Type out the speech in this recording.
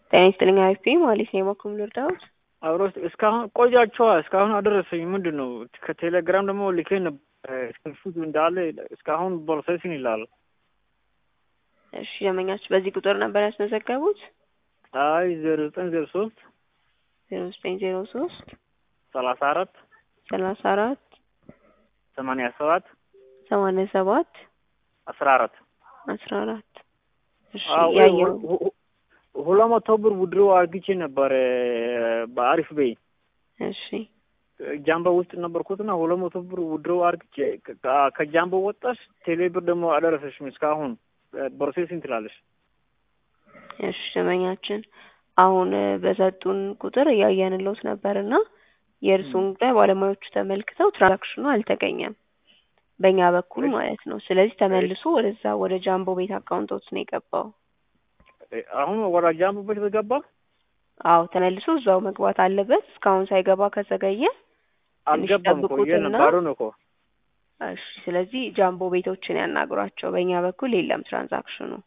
ጤና ይስጥልኝ አሪፍ ማለት ነው የበኩል ልርዳዎት አብሮ እስካሁን ቆያቸዋ እስካሁን አደረሰኝ። ምንድን ነው ከቴሌግራም ደግሞ ልኬ ነበር ስክሪንሹት እንዳለ እስካሁን ፕሮሰሲንግ ይላል። እሺ ደንበኛችሁ በዚህ ቁጥር ነበር ያስመዘገቡት? አይ ዜሮ ዘጠኝ ዜሮ ሶስት ዜሮ ዘጠኝ ዜሮ ሶስት ሰላሳ አራት ሰላሳ አራት ሰማንያ ሰባት ሰማንያ ሰባት አስራ አራት አስራ አራት እሺ አዎ፣ ያየው ሁ- ሁ- ሁለት መቶ ብር ውድሮ አርግቼ ነበር በአሪፍ በይ እሺ ጃምቦ ውስጥ ነበርኩትና ሁለት መቶ ብር ውድሮ አርግቼ ከ- ከጃምቦ ወጣሽ ቴሌ ብር ደግሞ አደረሰሽም እስካሁን ፕሮሴሲንግ ትላለሽ። እሺ ደንበኛችን አሁን እ፣ በሰጡን ቁጥር እያየንለውት ነበርና የእርሱን ጉዳይ ባለሙያዎቹ ተመልክተው ትራንዛክሽኑ አልተገኘም በእኛ በኩል ማለት ነው። ስለዚህ ተመልሶ ወደዛ ወደ ጃምቦ ቤት አካውንቶት ነው የገባው። አሁን ወደ ጃምቦ ቤት በገባ አዎ ተመልሶ እዛው መግባት አለበት። እስካሁን ሳይገባ ከዘገየ ትንሽ አልገባም እኮ ጠብቁትና የነባሩ ነው እኮ እሺ ስለዚህ ጃምቦ ቤቶችን ያናግሯቸው። በእኛ በኩል የለም ትራንዛክሽኑ።